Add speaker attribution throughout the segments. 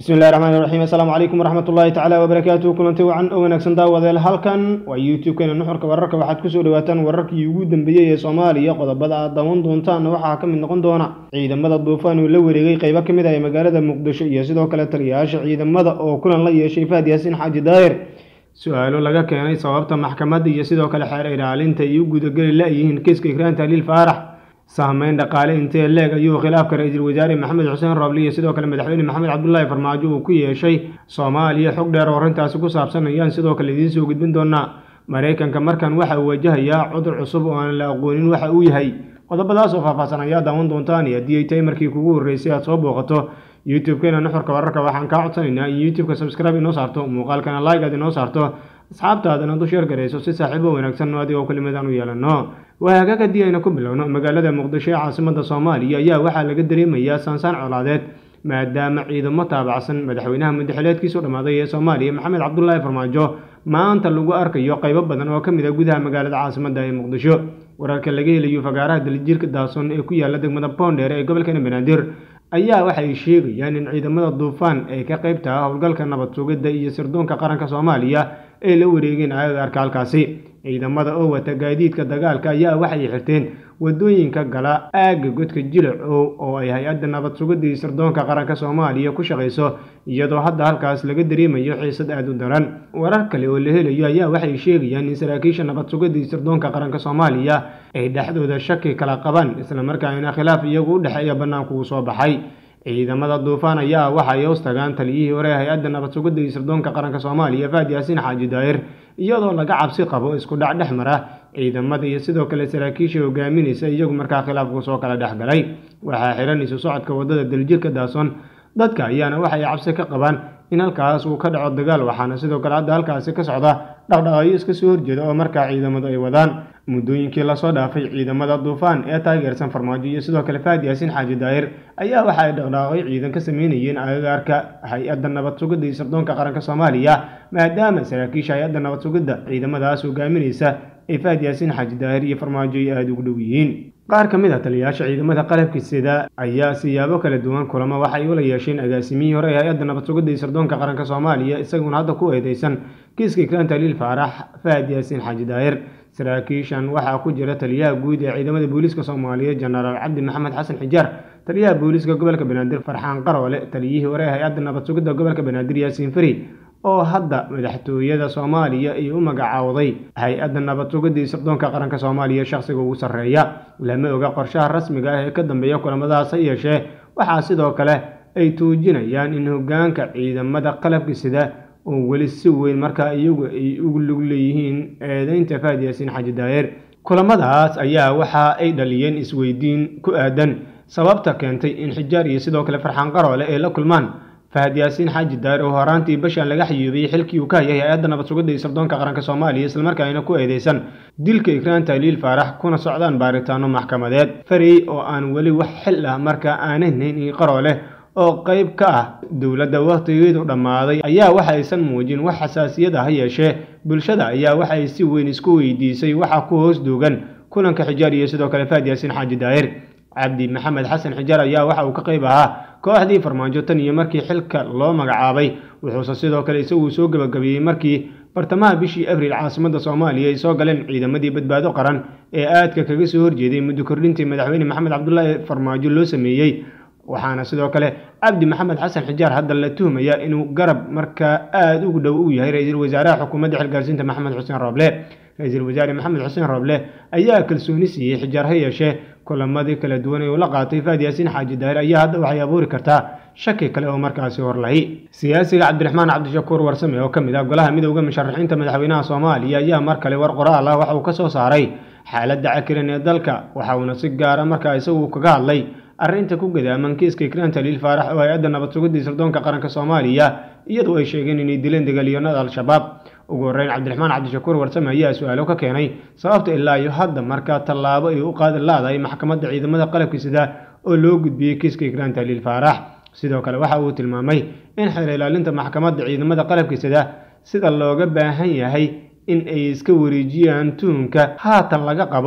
Speaker 1: bismi illahi raxmaan iraxiim assalaamu calaykum waraxmat ullaahi tacaala wabarakaatuhu kulanti wacan oo wanaagsan daawadeel halkan waa youtube-keena nuxurka wararka waxaad kusoo dhawaataan wararkii ugu dambeeyey ee soomaaliya qodobada aad daawan doontaanna waxaa ka mid noqon doona ciidamada duufaan uu la wareegay qeybo ka mid ah ee magaalada muqdisho iyo sidoo kale taliyayaasha ciidamada oo kulan la yeeshay fahad yaasiin xaaji daahir su-aalo laga keenay sababta maxkamadda iyo sidoo kale xeer ilaalinta ay u gudageli la-yihiin kiiska ikraan tahliil faarax sahmeyn dhaqaale intee leeg ayuu khilaafka ra-iisul wasaare maxamed xuseen roble iyo sidoo kale madaxweyne maxamed cabdulaahi farmaajo uu ku yeeshay soomaaliya xog dheer oo arrintaasi ku saabsan ayaan sidoo kale idiin soo gudbin doonaa maraykanka markan waxa uu wajahayaa cudur cusub oo aan la aqoonin waxa uu yahay qodobadaas oo faahfaahsan ayaa daawan doontaan iyo haddii ay tahay markii kugu horreysay aad soo booqato youtube-keena nuxurka wararka waxaan kaa codsanaynaa in youtube-ka subscribe inoo saarto muuqaalkana like aad inoo saarto asxaabtaadana du sheer garayso si saaxiibo wanaagsan adigoo kelimadaan u yeelano waagaag haddii ayna ku bilowno magaalada muqdisho ee caasimada soomaaliya ayaa waxaa laga dareemayaa saansaan colaadeed maadaama ciidamo taabacsan madaxweynaha mudaxileedkiisu dhammaaday ee soomaaliya maxamed cabdulaahi farmaajo maanta lagu arkayo qaybo badan oo ka mid a gudaha magaalada caasimada ee muqdisho wararka laga helayo fagaaraha dalijirka daason ee ku yaala degmada boondheer ee gobolkana banaadir ayaa waxay sheegayaan in ciidamada duufaan ay ka qayb taha howlgalka nabad sugidda iyo sirdoonka qaranka soomaaliya ay la wareegeen agagaarka halkaasi ciidamada oo wata gaadiidka dagaalka ayaa waxay xirteen wadooyinka gala aagga godka jilacow oo ay hay-adda nabad sugidda iyo sirdoonka qaranka soomaaliya ku shaqayso iyadoo hadda halkaas laga dareemayo xiisad aada u daran warar kale oo la helayo ayaa waxay sheegayaan in saraakiisha nabad sugidda iyo sirdoonka qaranka soomaaliya ay dhexdooda shaki kala qabaan islamarkaana khilaaf iyagu u dhexeeya bannaanku uu soo baxay ciidamada duufaan ayaa waxay hoos tagaan taliyihii hore hay-adda nabad sugidda iyo sirdoonka qaranka soomaaliya fahad yaasiin xaaji daahir iyadoo laga cabsi qabo isku dhac dhex mara ciidamada iyo sidoo kale saraakiisha hogaaminaysa iyagu markaa khilaafku soo kala dhex galay waxaa xiran isu socodka waddada daljirka daason dadka ayaana waxay cabsi ka qabaan in halkaas uu ka dhaco dagaal waxaana sidoo kale hadda halkaasi ka socda dhaqdhaqaayo iska soo horjeeda oo markaa ciidamadu ay wadaan muddooyinkii lasoo dhaafay ciidamada duufaan ee taageersan farmaajo iyo sidoo kale fahad yaasiin xaaji daahir ayaa waxa ay dhaqdhaqaaqyo ciidan ka sameynayeen agagaarka hay-adda nabad sugidda iyo sirdoonka qaranka soomaaliya maadaama saraakiisha hay-adda nabad sugidda ciidamadaas hogaaminaysa ee fahad yaasiin xaaji daahir iyo farmaajo ay aada ugu dhow yihiin qaar ka mid a taliyayaasha ciidamada qalabka sida ayaa siyaabo kala duwan kulamo waxay ula yeesheen agaasimihii hore ee hay-adda nabad sugidda iyo sirdoonka qaranka soomaaliya isaguna hadda ku eedeysan kiiska ikraan tahliil faarax fahad yaasiin xaaji daahir saraakiishan waxaa ku jira taliyaha guud ee ciidamada booliiska soomaaliyeed jenaraal cabdi maxamed xasan xijaar taliyaha booliiska gobolka banaadir farxaan qaroole taliyihii hore ee hay-adda nabad sugidda gobolka banaadir yaasiin fari oo hadda madaxtooyada soomaaliya ay u magacaawday hay-adda nabad sugidda iyo sirdoonka qaranka soomaaliya shakhsiga ugu sarreeya lama oga qorshaha rasmiga ah ee ka dambeeya kulamadaas ha yeeshee waxaa sidoo kale ay tuujinayaan in hoggaanka ciidamada qalabka sida oo weli si weyn markaa iyagu ay ugu lug leeyihiin eedeynta fahad yaasiin xaaji daahir kulamadaas ayaa waxa ay dhaliyeen isweydiin ku aadan sababta keentay in xijaar iyo sidoo kale farxaan qaroole ay la kulmaan fahad yaasiin xaaji daahir oo horaantii bashaan laga xiyuubiyey xilkii uu ka hayay hay-adda nabad sugidda iyo sirdoonka qaranka soomaaliya islamarkaana ku eedeysan dilka ikraan tahliil faarax kuna socdaan baaritaano maxkamadeed farey oo aan weli wax xil ah markaa aanahnayn in qaroole oo qayb ka ah dowladda wakhtigeedu dhammaaday ayaa waxa aysan muujin wax xasaasiyad ah ha yeeshee bulshada ayaa waxay si weyn isku weydiisay waxa ku hoos duugan kulanka xijaar iyo sidoo kale fahad yaasiin xaaji daahir cabdi maxamed xasan xijaar ayaa waxa uu ka qayb ahaa kooxdii farmaajo tan iyo markii xilka loo magacaabay wuxuuse sidoo kale isagu soo gebagabeeyey markii bartamaha bishii abriil caasimada soomaaliya ay soo galeen ciidamadii badbaado qaran ee aadka kaga soo horjeeday muddo kordhintii madaxweyne maxamed cabdulaahi farmaajo loo sameeyey waxaana sidoo kale cabdi maxamed xasan xijaar hadda la tuhmaya inuu garab markaa aada ugu dhow u yahay ra-iisul wasaaraha xukuumadda xilgaarsiinta maxamed xuseen rooble ra-iisul wasaare maxamed xuseen rooble ayaa kalsooni siiyey xijaar ha yeeshee kulamadii kala duwan ee uu la qaatay fahad yaasiin xaaji daahir ayaa hadda waxay abuuri kartaa shaki kale oo markaasi hor lahi siyaasiga cabdiraxmaan cabdishakuur warsame oo ka mid ah golaha midowda musharaxiinta madaxweynaha soomaaliya ayaa mar kale war qoraal ah waxa uu ka soo saaray xaaladda cakiran ee dalka waxa uuna si gaara markaa isagu kaga hadlay arrinta ku gadaaman kiiska ikraan tahliil faarax oo hay-adda nabad sugidda iyo sirdoonka qaranka soomaaliya iyadoo ay sheegeen inay dileen dagaalyahanada al-shabaab ugu horreyn cabdiraxmaan cabdishakuur warsame ayaa su-aalo ka keenay sababta ilaa iyo hadda markaa tallaabo ay u qaadi laadahay maxkamadda ciidamada qalabka sida oo loo gudbiyey kiiska ikraan tahliil faarax sidoo kale waxa uu tilmaamay in xeer ilaalinta maxkamadda ciidamada qalabka sida sida looga baahan yahay in ay iska wareejiyaan tuhunka haatan laga qabo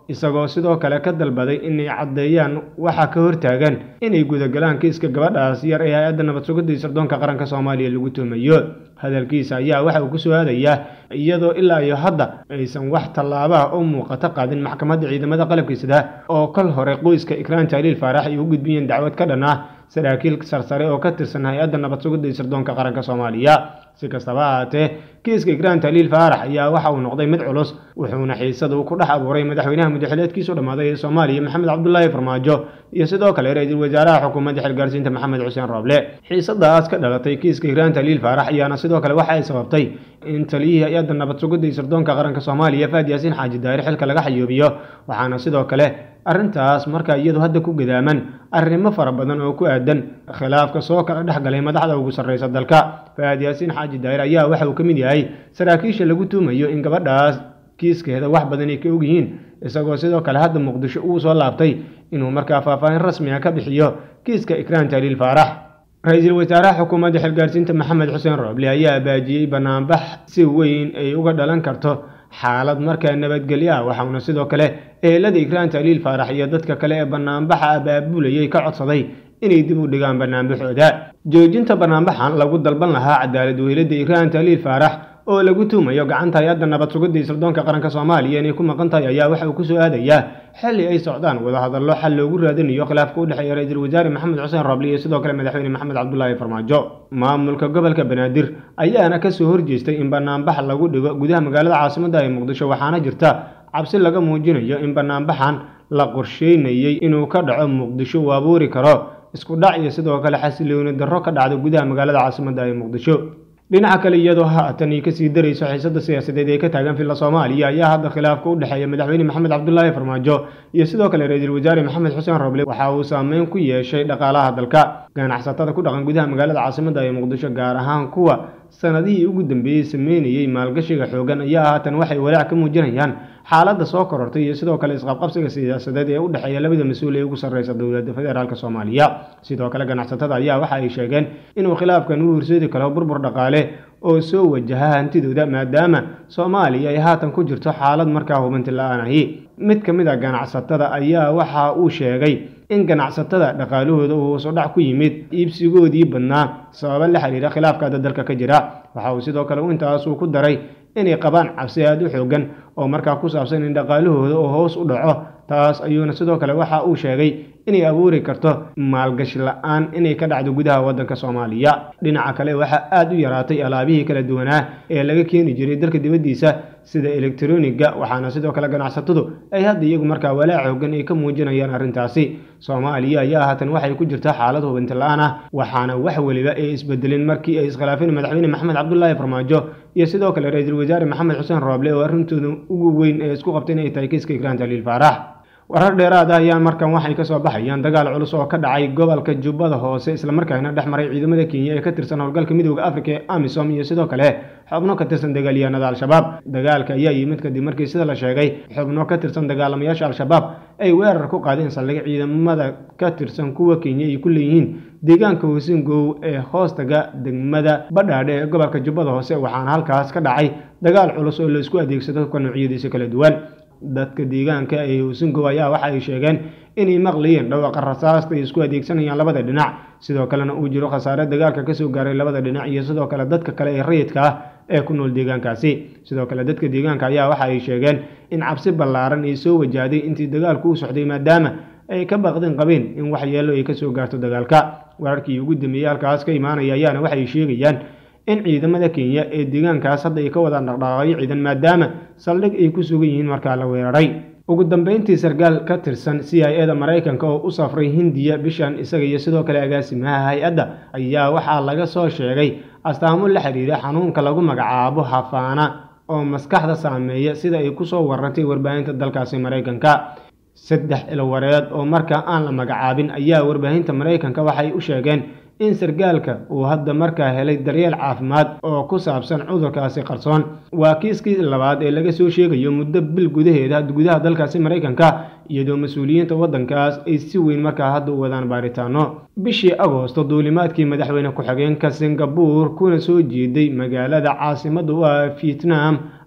Speaker 1: isagoo sidoo kale ka dalbaday inay caddeeyaan waxa ka hortaagan inay gudagalaan kiiska gabadhaas yar ee hay-adda nabad sugidda iyo sirdoonka qaranka soomaaliya lagu tuumayo hadalkiisa ayaa waxa uu ku soo aadayaa iyadoo ilaa iyo hadda aysan wax tallaabaha u muuqato qaadin maxkamadda ciidamada qalabkiisada oo kal hore qoyska ikraan taaliil faarax ay u gudbiyeen dacwad ka dhan ah saraakiil sarsare oo ka tirsan hay-adda nabad sugidda iyo sirdoonka qaranka soomaaliya si kastaba ahaatee kiiska ikraan taaliil faarax ayaa waxa uu noqday mid culus wuxuuna xiisada uu ku dhex abuuray madaxweynaha muddaxileedkiisu dhammaaday ee soomaaliya maxamed cabdulaahi farmaajo iyo sidoo kale ra-iisul wasaaraha xukuumadda xilgaarsiinta maxamed xuseen rooble xiisadaas ka dhalatay kiiska ikraan taaliil faarax ayaana sidoo kale waxa ay sababtay in taliyihii hay-adda nabad sugidda iyo sirdoonka qaranka soomaaliya faad yaasiin xaaji daari xilka laga xayoobiyo waxaana sidoo kale arrintaas markaa iyadu hadda ku gadaaman arrimo fara badan oo ku aadan khilaafka soo kala dhex galay madaxda ugu sarreysa dalka faad yaasiin xaaji daahir ayaa waxa uu ka mid yahay saraakiisha lagu tuumayo in gabadhaas kiiskeeda wax badan ay ka ogyihiin isagoo sidoo kale hadda muqdisho uu soo laabtay inuu markaa faahfaahin rasmi ah ka bixiyo kiiska ikraan taaliil faarax ra-iisul wasaaraha xukuumadda xilgaarsiinta maxamed xuseen rooble ayaa baajiyey banaanbax si weyn ay uga dhalan karto xaalad markaa nabadgelyo ah waxauna sidoo kale ehelada ikraan taaliil faarax iyo dadka kale ee banaanbaxa abaabulayay ka codsaday inay dib u dhigaan banaanbaxooda joojinta banaanbaxan lagu dalban lahaa cadaalad weylada ikraan taaliil faarax oo lagu tuumayo gacanta hay-adda nabad sugidda iyo sirdoonka qaranka soomaaliya inay ku maqan tahay ayaa waxa uu ku soo aadayaa xilli ay socdaan wadahadallo xal loogu raadinayo khilaafka u dhexeeya ra-iisul wasaare maxamed xuseen rooble iyo sidoo kale madaxweyne maxamed cabdulaahi farmaajo maamulka gobolka banaadir ayaana kasoo horjeestay in banaanbax lagu dhigo gudaha magaalada caasimadda ee muqdisho waxaana jirta cabsi laga muujinayo in banaanbaxan la qorsheynayey inuu ka dhaco muqdisho uu abuuri karo isku dhac iyo sidoo kale xasilooni darro ka dhacda gudaha magaalada caasimadda ee muqdisho dhinaca kale iyadoo haatan ay kasii darayso xiisada siyaasadeed ee ka taagan filla soomaaliya ayaa hadda khilaafka u dhexeeya madaxweyne maxamed cabdulaahi farmaajo iyo sidoo kale ra-iisul wasaare maxamed xuseen roble waxa uu saameyn ku yeeshay dhaqaalaha dalka ganacsatada ku dhaqan gudaha magaalada caasimadda ee muqdisho gaar ahaan kuwa sanadihii ugu dambeeyey sameynayey maalgashiga xoogan ayaa haatan waxay walaac ka muujinayaan xaaladda soo korortay iyo sidoo kale isqabqabsiga siyaasadeed ee u dhexeeya labada mas-uul ee ugu sarreysa dowladda federaalk soomaaliya sidoo kale ganacsatada ayaa waxa ay sheegeen inuu khilaafkan u horseedi karo burbur dhaqaale oo soo wajaha hantidooda maadaama soomaaliya ay haatan ku jirto xaalad markaa hubanti la-aan ahi mid ka mid a ganacsatada ayaa waxa uu sheegay in ganacsatada dhaqaalahooda uu hoosudhac ku yimid iibsigoodii badnaa sababa la xiriira khilaafkaada dalka ka jira waxa uu sidoo kale intaasuu ku daray inay qabaan cabsi aada u xoogan oo markaa ku saabsan in dhaqaalahooda oo hoos u dhaco taas ayuuna sidoo kale waxa uu sheegay inay abuuri karto maalgashi la-aan inay ka dhacdo gudaha waddanka soomaaliya dhinaca kale waxaa aada u yaraatay alaabihii kala duwanaa ee laga keeni jiray dalka dibaddiisa sida elektroniga waxaana sidoo kale ganacsatadu ay hadda iyagu markaa walaac xoogan ay ka muujinayaan arrintaasi soomaaliya ayaa haatan waxay ku jirtaa xaalad hubinti la-aan ah waxaana wax weliba ay isbedelin markii ay iskhilaafeen madaxweyne maxamed cabdulaahi farmaajo iyo sidoo kale ra-iisul wasaare maxamed xuseen rooble oo arrintooda ugu weyn ee isku qabtay inay tahay kiiska ikraan taliil faarax warar dheeraad ah ayaa markan waxay kasoo baxayaan dagaal culus oo ka dhacay gobolka jubbada hoose islamarkaana dhex maray ciidamada kenya ee ka tirsan howlgalka midooda afrika ee amisom iyo sidoo kale xubno ka tirsan dagaalyahanada al-shabaab dagaalka ayaa yimid kadib markii sida la sheegay xubno ka tirsan dagaalamayaasha al-shabaab ay weerar ku qaadeen saldhig ciidamada ka tirsan kuwa kenya ay ku leeyihiin deegaanka hoosingow ee hoostaga degmada badhaadhe ee gobolka jubbada hoose waxaana halkaas ka dhacay dagaal culus oo la isku adeegsado ka noocyadiisa kala duwan dadka deegaanka ee hoosingow ayaa waxa ay sheegeen inay maqlayeen dhawaqa rasaasta ay isku adeegsanayaan labada dhinac sidoo kalena uu jiro khasaare dagaalka kasoo gaaray labada dhinac iyo sidoo kale dadka kale ee rayidka ah ee ku nool deegaankaasi sidoo kale dadka deegaanka ayaa waxa ay sheegeen in cabsi ballaaran ay soo wajahday intii dagaalku u socday maadaama ay ka baqdin qabeen in waxyeelo ay kasoo gaarto dagaalka wararkii ugu dambeeyey halkaas ka imaanaya ayaana waxay sheegayaan in ciidamada kenya ee deegaankaas hadda ay ka wadaan dhaqdhaqaaqyo ciidan maadaama saldhig ay ku sugan yihiin markaa la weeraray ugu dambeyntii sarkaal ka tirsan c i eda maraykanka oo u safray hindiya bishan isaga iyo sidoo kale agaasimaha hay-adda ayaa waxaa laga soo sheegay astaamo la xiriira xanuunka lagu magacaabo hafaana oo maskaxda saameeya sida ay kusoo warantay warbaahinta dalkaasi maraykanka saddex ilwareed oo markaa aan la magacaabin ayaa warbaahinta maraykanka waxay u sheegeen in sarkaalka uu hadda markaa helay daryeel caafimaad oo ku saabsan cudurkaasi qarsoon waa kiiskii labaad ee laga soo sheegayo muddo bil gudaheeda gudaha dalkaasi maraykanka iyadoo mas-uuliyiinta waddankaas ay si weyn markaa hadda u wadaan baaritaano bishii agoosto duulimaadkii madaxweyne ku-xigeenka singabuur kuna soo jeeday magaalada caasimadda u ah vietnam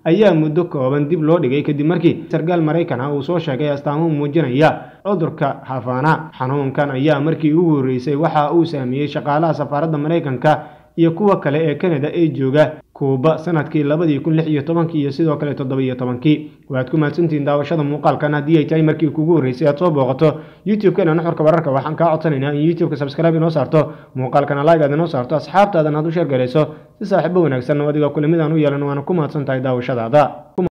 Speaker 1: ayaa muddo kooban dib loo dhigay kadib markii sarkaal maraykan ah uu soo sheegay astaamo muujinaya cudurka hafana xanuunkan ayaa markii ugu horreysay waxa uu saameeyey shaqaalaha safaaradda maraykanka iyo kuwa kale ee kanada ee jooga kuuba sanadkii labadii kun lix iyo tobankii iyo sidoo kale toddoba iyo tobankii waad ku mahadsantihiin daawashada muuqaalkan haddii ay tahay markii kugu horreysay aad soo booqato youtube-keena nuxurka wararka waxaan kaa codsanaynaa in youtube-ka subscribe inoo saarto muuqaalkana like aad inoo saarto asxaabtaadan aad u sheer garayso si saaxiibo wanaagsan oo adiga kulamidaan u yeelan waana ku mahadsan tahay daawashadaada